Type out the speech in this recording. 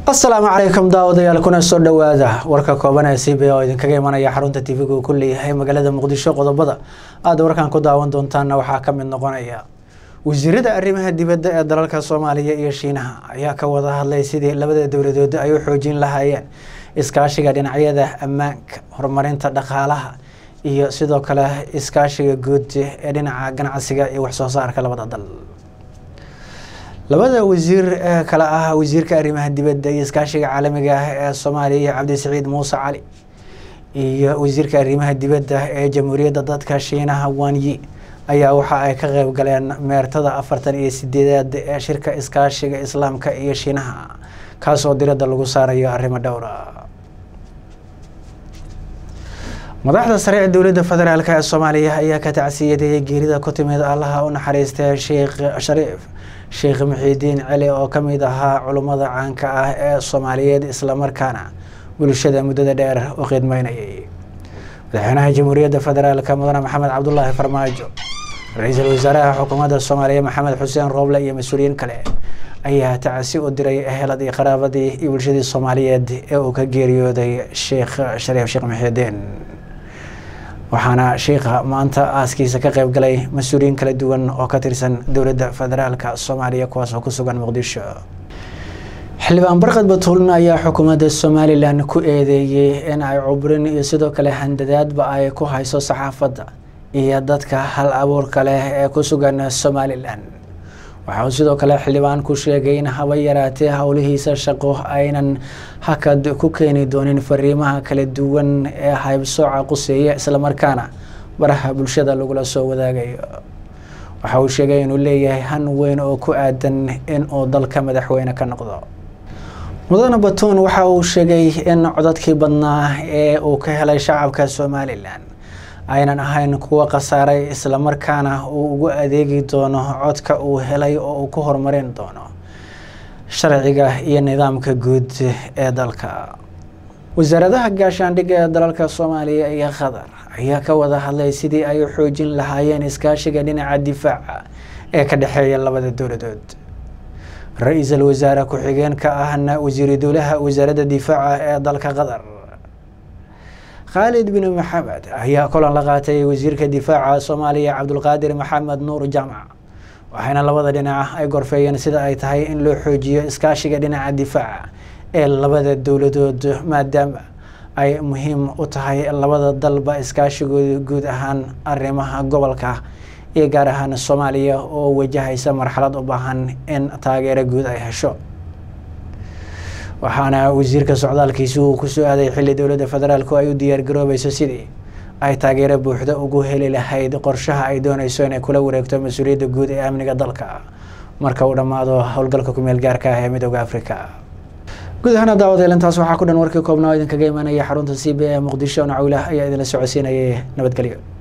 asalaamu calaykum daawadayaal kuna soo dhowaada warka kooban ee c b oo idinkaga imanaya xarunta tv-ga uu ku leeyahay magaalada muqdisho qodobada aada warkan ku daawan doontaana waxaa ka mid noqonaya wasiirada arrimaha dibadda ee dalalka soomaaliya iyo shiinaha ayaa ka wada hadlay sidii labada dowladood ay u xoojin lahaayeen iskaashiga dhinacyada ammaanka horumarinta dhaqaalaha iyo sidoo kale iskaashiga guud ee dhinaca ganacsiga iyo waxsoo saarka labada dal labada wasiir ee kale ah wasiirka arrimaha dibadda iyo iskaashiga caalamiga ah ee soomaaliya cabdisaciid muuse cali iyo wasiirka arrimaha dibadda ee jamhuuriyadda dadka shiinaha wanyi ayaa waxa ay ka qeyb galeen meertada afartan iyo sideedaad ee shirka iskaashiga islaamka iyo shiinaha kaasoo diradda lagu saarayo arrimo dhowra madaxda sare ee dowladda federaalk ee soomaaliya ayaa ka tacsiyadeeyay geerida ku timid allaha u naxariistay sheekh shariif sheekh muxiidiin celi oo ka mid ahaa culummada caanka ah ee soomaaliyeed islamarkaana bulshada muddada dheer u khidmeynayay madaxweynaha jamhuuriyadda federaalk mudane maxamed cabdulaahi farmaajo ra-iisul wasaaraha xukuumadda soomaaliya maxamed xuseen rooble iyo mas-uuliyiin kale ayaa tacsi u diray ehelad iyo qaraabadii iyo bulshadii soomaaliyeed ee uu ka geeriyooday sheekh shariif sheekh muxiidiin waxaana sheikha maanta aaskiisa ka qeyb galay mas-uuliyiin kala duwan oo ka tirsan dowladda federaalka soomaaliya kuwaas oo ku sugan muqdisho xildhibaan barkad batuulna ayaa xukuumadda somalilan ku eedeeyey in ay cubrin iyo sidoo kale handadaadba ay ku hayso saxaafadda iyo dadka hal abuurka leh ee ku sugan somalilan waxa uu sidoo kale xildhibaan ku sheegay in haba yaraatee howlihiisa shaqo aynan hakad ku keeni doonin fariimaha kala duwan ee haybsooca quseeya islamarkaana baraha bulshada lagula soo wadaagayo waxa uu sheegay inuu leeyahay han weyn oo ku aadan in uu dalka madaxweyne ka noqdo mudane batuun waxa uu sheegay in codadkii badnaa ee uu ka helay shacabka somalilan aynan ahayn kuwo khasaaray islamarkaana uu ugu adeegi doono codka uu helay oo uu ku horumarin doono sharciga iyo nidaamka guud ee dalka wasaaradaha gaashaandhigga ee dalalka soomaaliya iyo qatar ayaa ka wada hadlay sidii ay u xoojin lahaayeen iskaashiga dhinaca difaaca ee ka dhexeeya labada dowladood ra-iisul wasaare ku-xigeenka ahna wasiiru dowlaha wasaaradda difaaca ee dalka qatar khaalid bin maxamed ayaa kulan la qaatay wasiirka difaaca soomaaliya cabdulqaadir maxamed nuur jaamac waxayna labada dhinac ay gorfeeyeen sida ay tahay in loo xoojiyo iskaashiga dhinaca difaaca ee labada dowladood maadaama ay muhiim u tahay labada dalba iskaashigooda guud ahaan arrimaha gobolka iyo gaar ahaan soomaaliya oo wajahaysa marxalad u baahan in taageero guud ay hesho waxaana wasiirka socdaalkiisi uu kusoo aaday xilli dowladda federaalku ay u diyaargaroobayso sidii ay taageero buuxda ugu heli lahayd qorshaha ay dooneyso inay kula wareegto mas-uuliyadda guud ee amniga dalka marka uu dhammaado howlgalka kumeel gaarka ah ee midooda africa guud ahaana daawadeel intaas waxaa ku dhan warkii koobnaa oo idinkaga imanaya xarunta c b e muqdisho nacawlah ayaa idinla socodsiinayay nabadgelyo